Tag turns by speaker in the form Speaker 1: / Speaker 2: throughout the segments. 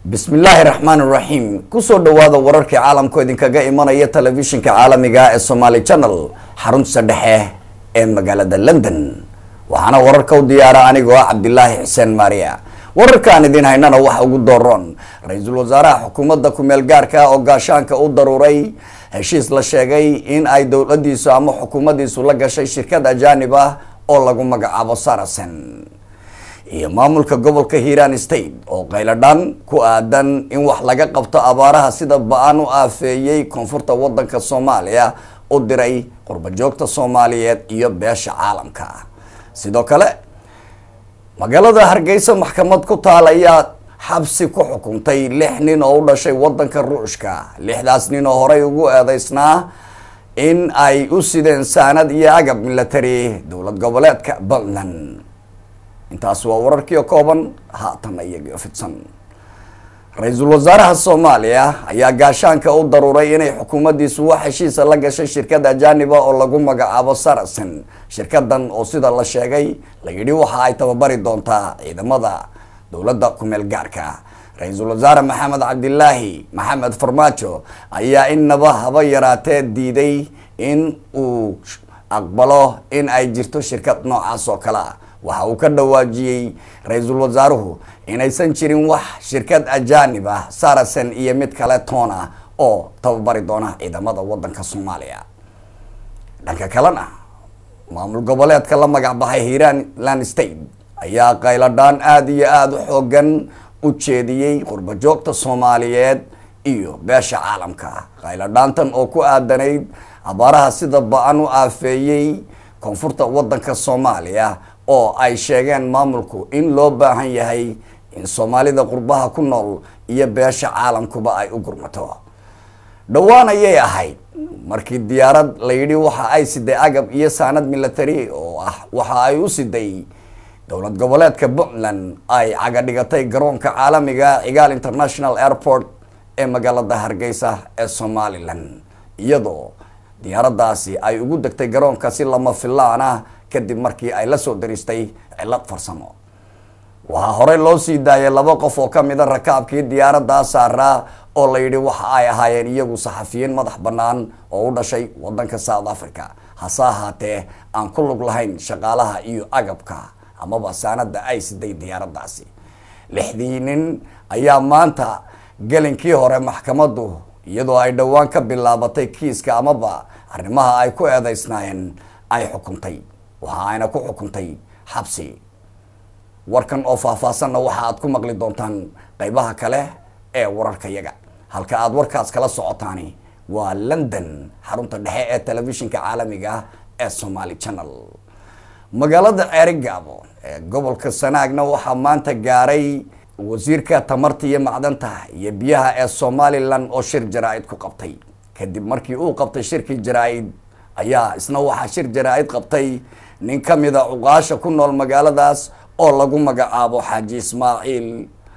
Speaker 1: bismi illaahi raxmaan iraxiim kusoo dhawaada wararkii caalamku idinkaga imanaya telefishinka caalamiga ee somaali channel xarunta dhexe ee magaalada london waxaana wararka u diyaara anigoo ah cabdilaahi xuseen maariya wararkaan idin haynana waxa ugu dooroon ra-iisul wasaaraha xukuumadda kumeel gaarka oo gaashaanka u daruuray heshiis la sheegay in ay dowladiisu ama xukuumaddiisu la gashay shirkad ajaanib ah oo lagu magacaabo sarasen iyo maamulka gobolka hiiraan state oo qayladhan ku aadan in wax laga qabto abaaraha sida ba-an u aafeeyey koonfurta wadanka soomaaliya u diray qurbajoogta soomaaliyeed iyo beesha caalamka sidoo kale magaalada hargeysa maxkamad ku taal ayaa xabsi ku xukuntay lix nin oo u dhashay wadanka ruushka lixdaas nin oo horey ugu eedeysnaa in ay u sideen saanad iyo agab milatary dowlad goboleedka puntland intaas waa wararkii oo kooban haatan iyagio fidsan ra-iisul wasaaraha soomaaliya ayaa gaashaanka u daruuray inay xukuumaddiisu wax heshiisa la gashay shirkad ajaaniba oo lagu magacaabo sarasen shirkadan oo sida la sheegay la yidhi waxa ay tababari doontaa ciidamada dowladda kumeel gaarka ra-iisul wasaare maxamed cabdilaahi maxamed farmaajo ayaa innaba haba yaraatee diiday in uu aqbalo in ay jirto shirkad noocaas oo kale ah waxa uu ka dhawaajiyey ra-iisul wasaaruhu inaysan jirin wax shirkad ajaanib ah sarasen iyo mid kale toon ah oo tababari doona ciidamada wadanka soomaaliya dhanka kalena maamul goboleedka la magac baxay hiiranland state ayaa qayladhaan aada iyo aada u xoogan u jeediyey qurbajoogta soomaaliyeed iyo beesha caalamka qayladhaantan oo ku aadanayd abaaraha sida ba-an u aafeeyey koonfurta wadanka soomaaliya oo ay sheegeen maamulku in loo baahan yahay in soomaalida qurbaha ku nool iyo beesha caalamkuba ay u gurmato dhowaan ayay ahayd markii diyaarad la yidhi waxa ay siday agab iyo saanad milatary oo ah waxa ay u siday dowlad goboleedka puntland ay caga dhigatay garoonka caalamiga cigaal international airport ee magaalada hargeysa ee somalilan iyadoo diyaaraddaasi ay ugu degtay garoonka si lama filaan ah kadib markii ay la soo daristay cilad farsamo waxaa horey loo sii daayay laba qof oo kamid a rakaabkii diyaaraddaa saaraa oo la yidhi waxa ay ahaayeen iyagu saxafiyiin madax bannaan oo u dhashay wadanka south africa hase ahaatee aan ku lug lahayn shaqaalaha iyo agabka amaba saanada ay siday diyaaraddaasi lixdii nin ayaa maanta gelinkii hore maxkamaddu iyadoo ay dhowaan ka bilaabatay kiiska amaba arrimaha ay ku eedeysnaayeen ay xukuntay waxa ayna ku xukuntay xabsi warkan oo faahfaahsanna waxa aad ku maqli doontaan qeybaha kale ee wararka yaga halka aad warkaas kala socotaani waa london xarunta dhexe ee telefishinka caalamiga ee somaali channel magaalada ceerigaabo ee gobolka sanaagna waxaa maanta gaaray wasiirka tamarta iyo macdanta iyo biyaha ee somalilan oo shir jaraa-id ku qabtay kadib markii uu qabtay shirkii jaraa-id ayaa isna waxaa shir jaraa-id qabtay nin ka mid a cuqaasha ku nool magaaladaas oo lagu magacaabo xaaji ismaaciil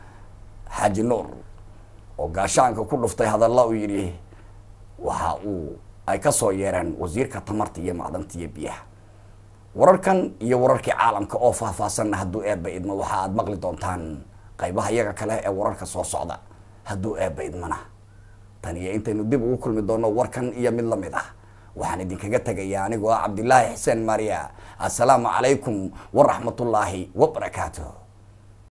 Speaker 1: xaaji nuur oo gaashaanka ku dhuftay hadalla uu yidhi waxa uu ay ka soo yeereen wasiirka tamarta iyo macdanta iyo biyaha wararkan iyo wararkii caalamka oo faahfaahsanna hadduu eebba idmo waxa aad maqli doontaan qaybaha iyaga kale ee wararka soo socda hadduu eebba idmana tan iyo intaynu dib ugu kulmi doono warkan iyo mid lamid ah waxaan idinkaga tegayaa anigoo ah cabdilaahi xuseen maariya assalaamu calaykum waraxmatullaahi wabarakaatuh